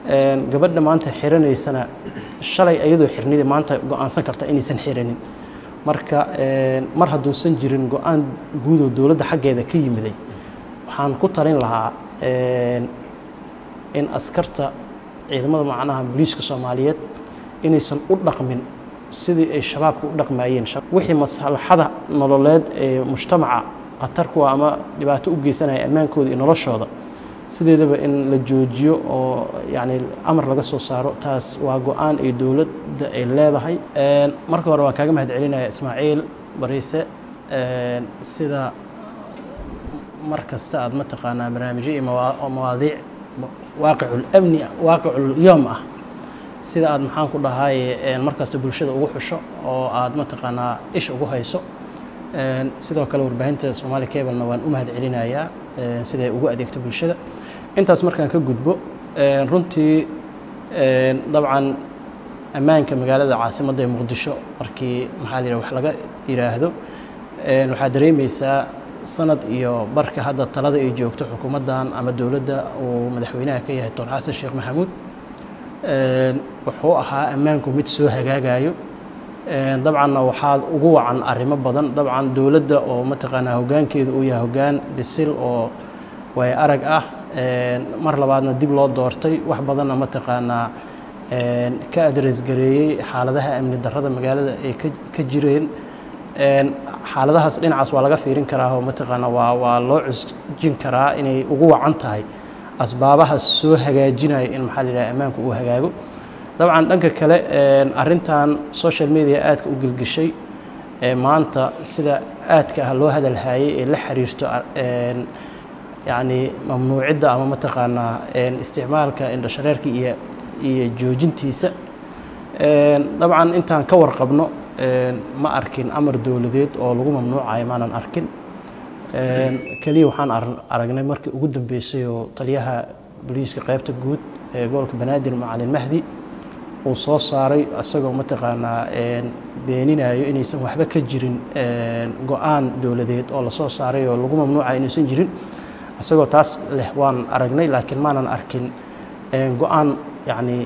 gabadha maanta xiranaysana shalay iyadoo xirnida maanta go-aansan karta inaysan xiranin marka mar hadduusan jirin go-aan guudoo dowladda xaggeeda ka yimiday waxaan ku talin lahaa in askarta ciidamada macnaha booliiska soomaaliyeed inaysan u dhaqmin sidii ay shabaabka u dhaqmayeen wixii maslaxada nololeed ee mujtamaca khatar kuwa ama dhibaato u geysanaya ammaankooda iyo noloshooda sideedaba in la joojiyo oo yacni amar laga soo saaro taas waa go-aan ay dowladda ay leedahay marka hore waan kaaga mahad celinaya ismaaciil bariise sida mar kasta aad mataqaanaa barnaamijyo iyo mawaadiic waaqicul amni waaqicul yoom ah sida aad maxaan ku dhahaye markasta bulshada ugu xusho oo aad mataqaanaa isha ugu hayso sidoo kale warbaahinta soomaali cablena waan u mahad celinayaa siday ugu adeegto bulshada intaas markaan ka gudbo runtii dabcan ammaanka magaalada caasimadda ee muqdisho markii maxaa la yidhaha wax laga yidhaahdo waxaa dareemaysaa sanad iyo barka hadda talada ay joogto xukuumaddan ama dowladda uu madaxweynaha ka yahay doctor xasan sheekh maxamuud wuxuu ahaa ammaanku mid soo hagaagayo dabcanna waxaa ugu wacan arrimo badan dabcan dowladda oo mataqaanaa hoggaankeedu uu yahay hoggaan bisil oo way arag ah mar labaadna dib loo doortay wax badanna mataqaanaa ka adres gareeyey xaaladaha amni darrada magaalada ay ka jireen xaaladahaas dhinacaas waa laga fiirin karaa oo mataqaanaa waa waa loo cusjin karaa inay ugu wacan tahay asbaabaha soo hagaajinaya in maxaa la yidhaha ammaanku uu hagaago dabcan dhanka kale arrintan social media aadka u gelgeshay maanta sida aadka ah loo hadalhayay ee la xiriirto yacni mamnuucidda ama mataqaanaa isticmaalka indhashareerka iyo iyo joojintiisa dabcan intaan ka warqabno ma arkin amar dowladeed oo lagu mamnuucayo maanan arkin keliya waxaan aragnay markii ugu dambeysay oo taliyaha booliiska qaybta guud ee gobolka banaadir macalin mahdi uu soo saaray isagoo mataqaanaa beeninayo inaysan waxba ka jirin go-aan dowladeed oo lasoo saaray oo lagu mamnuucayo inaysan jirin isagoo taas leh waan aragnay laakiin maanan arkin go-aan yacni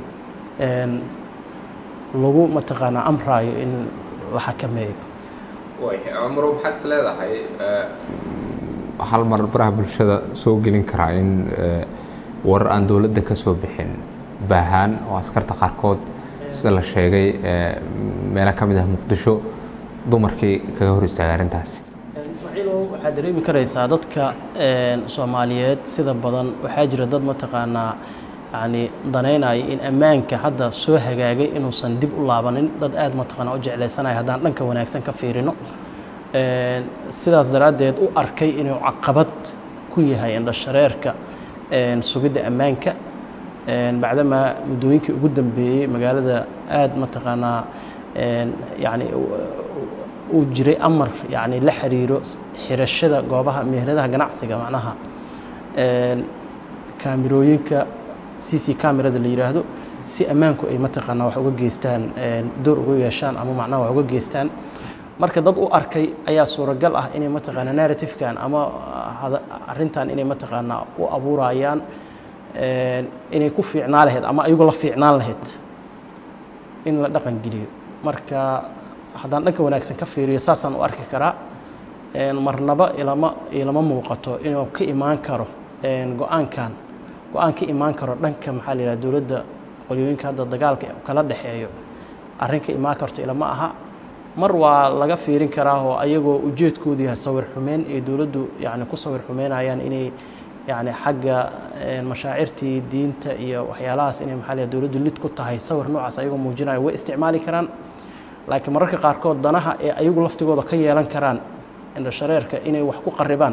lagu mataqaanaa amraayo in la xakameeyo cumro maxaad is leedahay hal mar baraha bulshada soo gelin karaa in warar aan dowladda ka soo bixin baahaan oo askarta qaarkood sida la sheegay meelo ka mid ah muqdisho dumarkii kaga hor istaagay arrintaasi ismaaciilow waxaad dareemi karaysaa dadka soomaaliyeed sida badan waxaa jira dad mataqaanaa yacni danaynaya in ammaanka hadda soo hagaagay inuusan dib u laabanin dad aad mataqaanaa u jeclaysanaya haddaan dhanka wanaagsan ka fiirino sidaas daraaddeed u arkay inuu caqabad ku yahay indhashareerka sugidda ammaanka bacdamaa muddooyinkii ugu dambeeyey magaalada aad mataqaanaa yani uu jiray amar yani la xiriiro xirashada goobaha meheradaha ganacsiga macnaha kaamirooyinka c c camerada la yidhaahdo si ammaanku ay mataqaanaa wax uga geystaan door uga yeeshaan ama macnaha wax uga geystaan marka dad u arkay ayaa suuragal ah inay mataqaanaa narrative-kan ama arrintan inay mataqaanaa u abuurayaan inay ku fiicnaa lahayd ama ayagoo la fiicnaan lahayd in la dhaqan geliyo marka haddaan dhanka wanaagsan ka fiiriyo saasaan u arki karaa marnaba ilama ilama muuqato inuu ka imaan karo go-aankan go-aan ka imaan karo dhanka maxaa la yidhaha dowladda qolyooyinka hadda dagaalka kala dhexeeyo arrin ka imaan karto ilama aha mar waa laga fiirin karaa oo ayagoo ujeedkoodu yahay sawir xumeyn ee dowladdu yani ku sawir xumeynayaan inay yani xagga mashaacirtii diinta iyo waxyaalahaas inay maxaa la dowladdu lid ku tahay sawir noocaas ayagoo muujinayo way isticmaali karaan laakiin mararka qaarkood danaha ee ayagu laftigooda ka yeelan karaan indhashareerka inay wax ku qaribaan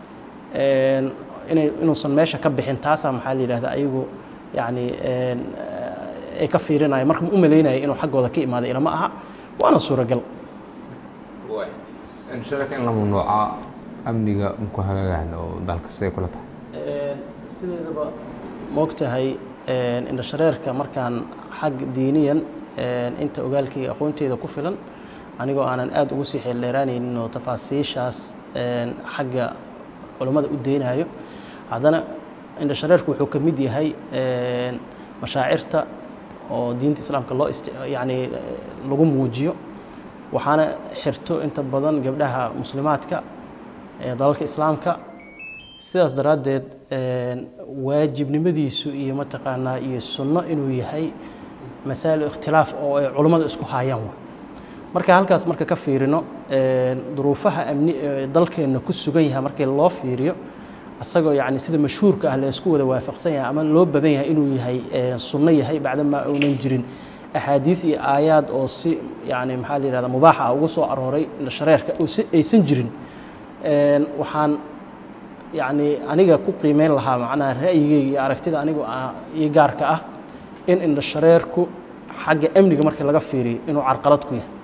inay inuusan meesha ka bixin taasaa maxaa la yidhahda ayagu yani ay ka fiirinaya marka u malaynaya inuu xaggooda ka imaada ilama aha waana suuragal insharaka in la mamnuuca amniga maku hagaagaan oo dalka siday kula tahay sideedaba moogtahay indhashareerka markaan xag diiniyan inta ogaalkayga aqoonteeda ku filan anigoo aanan aada ugu sii xeeldheeraanaynin oo tafaasiishaas xagga culummada u deynayo haddana indhashareerku wuxuu ka mid yahay mashaacirta oo diinta islaamka loo ist yacni lagu muujiyo waxaana xirto inta badan gabdhaha muslimaadka ee dalalka islaamka sidaas daraaddeed waajibnimadiisu iyo mataqaanaa iyo sunno inuu yahay masaa'il ikhtilaaf oo ay culummada isku haayaan wa marka halkaas marka ka fiirino duruufaha amni ee dalkeenna ku sugan yahay markii loo fiiriyo asagoo yacni sida mashhuurka ah la isku wada waafaqsan yahay ama loo badan yahay inuu yahay sunno yahay bacdamaa uunan jirin axaadiid iyo aayaad oo si yacni maxaa la yihahda mubaax ah ugu soo arooray shareerka aysan jirin waxaan yacni aniga ku qiimeyn lahaa macnaha ra'yigeyga iyo aragtida anigu iyo gaarka ah in indha shareerku xagga amniga markii laga fiiriyo inuu carqalad ku yahay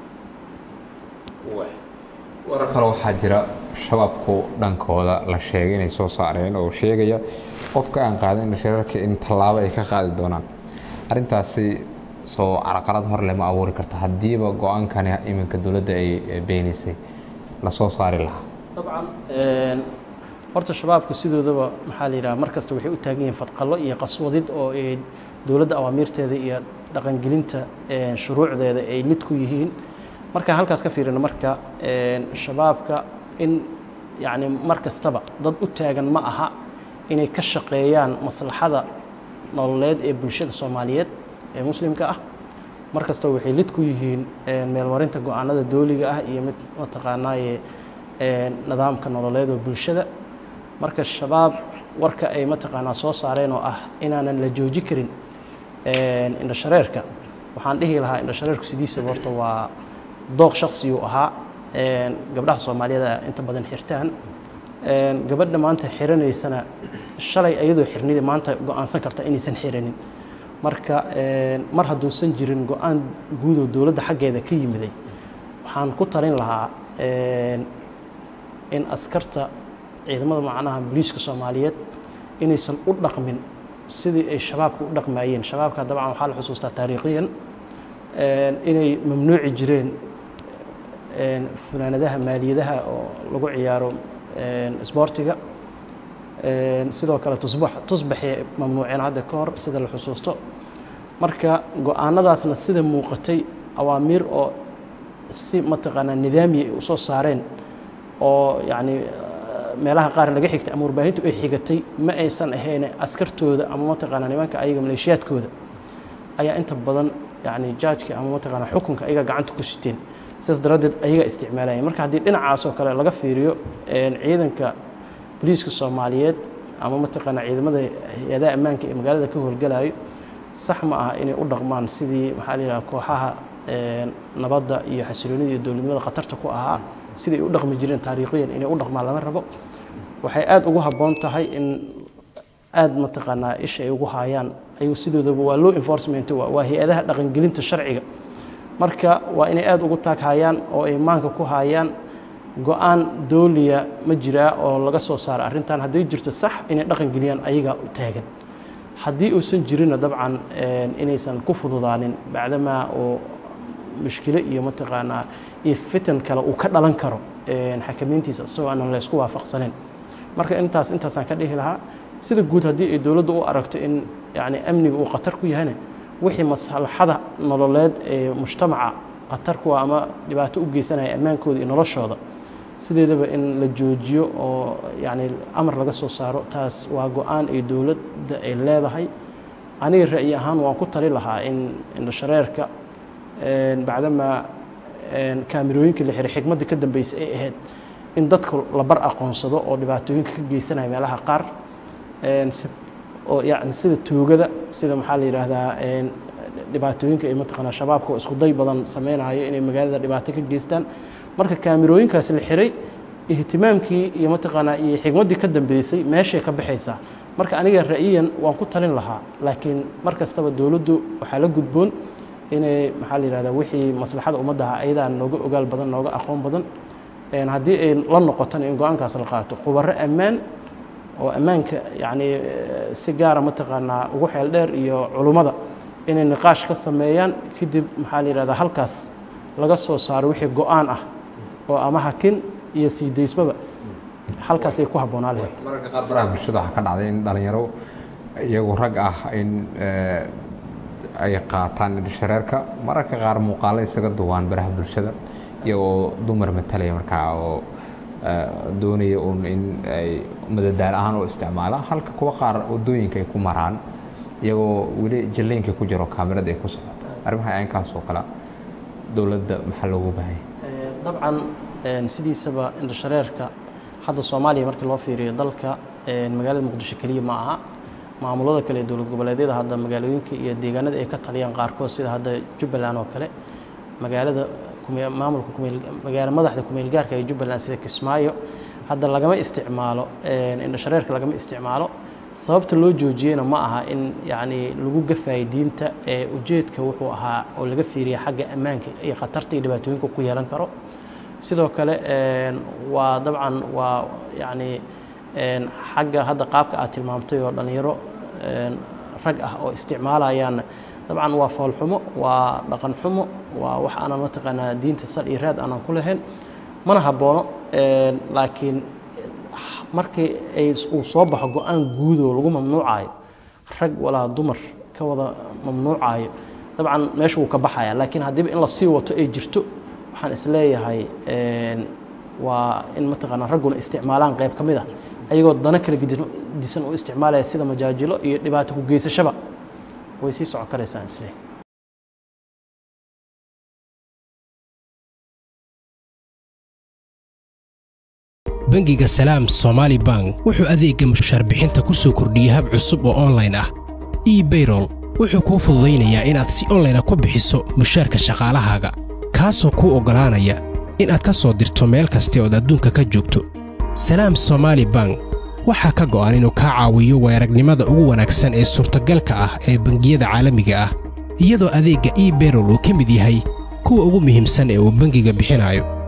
warar kale waxaa jira shabaabku dhankooda la sheegay inay soo saareen oo sheegaya qofka aan qaadin indha shareerka in tallaabo ay ka qaadi doonaan arrintaasi soo carqalad hor leh ma abuuri karta haddiiba go-aankani iminka dowladda ay beenisay lasoo saari lahaa dabcan horta shabaabku sidoodaba maxaa la yidhaha mar kasta waxay u taagan yihiin fadqallo iyo qaswadid oo ay dowladda awaamiirteeda iyo dhaqangelinta shuruucdeeda ay lid ku yihiin markaan halkaas ka fiirino marka shabaabka in yacni mar kastaba dad u taagan ma aha inay ka shaqeeyaan maslaxada nololeed ee bulshada soomaaliyeed ee muslimka ah mar kastaba waxay lid ku yihiin meelmarinta go-aanada dooliga ah iyo mid mataqaanaaye nidaamka nololeed oo bulshada marka shabaab warka ay mataqaanaa soo saareen oo ah inaanan la jooji karin indha shareerka waxaan dhihi lahaa indha shareerku sidiisaba horta waa dooq shaksiyuu ahaa gabdhaha soomaaliyeed inta badan xirtaan gabadha maanta xiranaysana shalay ayadoo xirnida maanta go-aansan karta inaysan xiranin marka mar hadduusan jirin go-aan guudoo dowladda xaggeeda ka yimiday waxaan ku talin lahaa in askarta ciidamada macnaha booliiska soomaaliyeed inaysan u dhaqmin sidii ay shabaabka u dhaqmayeen shabaabka dabcan waxaa la xusuustaa taariikhiyan inay mamnuuci jireen funaanadaha maaliyadaha oo lagu ciyaaro isboortiga sidoo kale tusbax tusbaxay mamnuuceen hadda ka hor sida la xusuusto marka go-aanadaasna sida muuqatay awaamiir oo si mataqaanaa nidaamiya ay usoo saareen oo yacni meelaha qaar laga xigtay ama warbaahintu ay xigatay ma aysan ahayn askartooda ama mataqaanaa nimanka ayaga maleeshiyaadkooda ayaa inta badan yacni jaajka ama mataqaanaa xukunka ayaga gacanta ku siteen sidaas daraaddeed ayaga isticmaalaya marka haddii dhinacaas oo kale laga fiiriyo ciidanka booliiska soomaaliyeed ama mataqaanaa ciidamada hay-adaha ammaanka ee magaalada ka howlgalayo sax ma aha inay u dhaqmaan sidii maxaa la yidhaha kooxaha nabadda iyo xasiloonida iyo dowladnimada khatarta ku ahaa siday u dhaqmi jireen taariikhiyan inay u dhaqmaan lama rabo waxay aada ugu habboon tahay in aada mataqaanaa isha ay ugu haayaan ayuu sidoodaba waa law enforcement waa hay-adaha dhaqangelinta sharciga marka waa inay aada ugu taag hayaan oo ay maanka ku hayaan go-aan dooliya ma jiraa oo laga soo saaro arrintan hadday jirto sax inay dhaqan geliyaan ayagaa u taagan haddii uusan jirinna dabcan inaysan ku fududaanin bacdamaa oo mushkilo iyo mataqaanaa iyo fitan kale uu ka dhalan karo xakamayntiisa isagoo aanan la ysku waafaqsaneyn marka intaas intaasaan ka dhihi lahaa sida guud haddii ay dowladdu u aragto in yacni amniga uu khatar ku yahayna wixii maslaxada nololeed ee mujtamaca khatar kuwa ama dhibaato u geysanaya ammaankooda iyo noloshooda sideedaba in la joojiyo oo yacni amar laga soo saaro taas waa go-aan ay dowladda ay leedahay aniga ra'yi ahaan waan ku tali lahaa in indhashareerka bacdamaa kaamirooyinkii la xiray xigmaddii ka dambeysay ay ahayd in dadka la bar aqoonsado oo dhibaatooyinka ka geysanaya meelaha qaar oo yani sida tuugada sida maxaa la yidhaahdaa dhibaatooyinka ay mataqaanaa shabaabka oo isku day badan sameynayo inay magaalada dhibaato ka geystaan marka kaamirooyinkaas la xiray ihtimaamkii iyo mataqaanaa iyo xigmaddii ka dambeysay meeshay ka baxaysaa marka aniga ra'yiyan waan ku talin lahaa laakiin mar kastaba dowladdu waxaa la gudboon inay maxaa la yidhahdaa wixii maslaxada ummaddaha ayadaa nooga ogaal badan nooga aqoon badan haddii ay la noqotona in go-aankaas la qaato khubaro ammaan oo ammaanka yacni si gaara mataqaanaa ugu xeel dheer iyo culummada inay niqaash ka sameeyaan kadib maxaa la yidhahdaa halkaas laga soo saaro wixii go-aan ah oo ama hakin iyo sii daysbaba halkaasay ku habboonaa lahayd mararka qaar baraha bulshada waxaa ka dhacday in dhalinyaro iyagu rag ah in ay qaataan indhashareerka mararka qaar muuqaalo isaga duwaan baraha bulshada iyagoo dumar matalaya markaa oo doonaya uun in ay madadaal ahaan u isticmaalaan halka kuwa qaar wadooyinka ay ku maraan iyagoo weli jalleynkii ku jiro kaamirada ay ku socoto arrimaha aynkaas oo kale dowladda maxaa loogu baahanya dabcan sidiisaba indhashareerka hadda soomaaliya markii loo fiiriyo dalka magaalada muqdisho keliya ma aha maamulada kale ee dowlad goboleedyada hadda magaalooyinka iyo deegaanada ay ka taliyaan qaarkood sida hadda jubbaland oo kale magaalada maamulka magaala madaxda kumeel gaarka ee jubbaland sida kismaayo hadda lagama isticmaalo indhashareerka lagama isticmaalo sababta loo joojiyena ma aha in yacni lagu gafayo diinta ee ujeedka wuxuu ahaa oo laga fiiriya xagga ammaanka iyo khatarta iyo dhibaatooyinka ku yeelan karo sidoo kale waa dabcan waa yacni xagga hadda qaabka aad tilmaamtay oo dhallinyaro rag ah oo isticmaalayaan dabcan waa foolxumo waa dhaqan xumo waa wax aanan mataqaanaa diinta sal iyo raad aanan ku lahayn mana habboono laakiin markii ay uu soo baxo go-aan guudoo lagu mamnuucayo rag walaa dumar ka wada mamnuucayo dabcan meesha wuu ka baxaya laakiin haddiiba in lasii wato ay jirto waxaan isleeyahay waa in mataqaanaa ragguna isticmaalaan qayb ka mid ah ayagoo dana kala disan u isticmaalaya sida majaajilo iyo dhibaato ku geysashaba way sii socon karaysaan isleeyahay bangiga salaam somaali bank wuxuu adeegga mushaar bixinta ku soo kordhiyey hab cusub oo onlayn ah ebayrol wuxuu kuu fududaynayaa inaad si onlayna ku bixiso mushaarka shaqaalahaaga kaasoo kuu oggolaanaya inaad ka soo dirto meel kasta ood adduunka ka joogto salaam somaali bank waxaa ka go'an inuu kaa caawiyo weeragnimada ugu wanaagsan ee suurtagalka ah ee bangiyada caalamiga ah iyadoo adeegga ebayrol uu ka mid yahay kuwa ugu muhiimsan ee uu bangiga bixinayo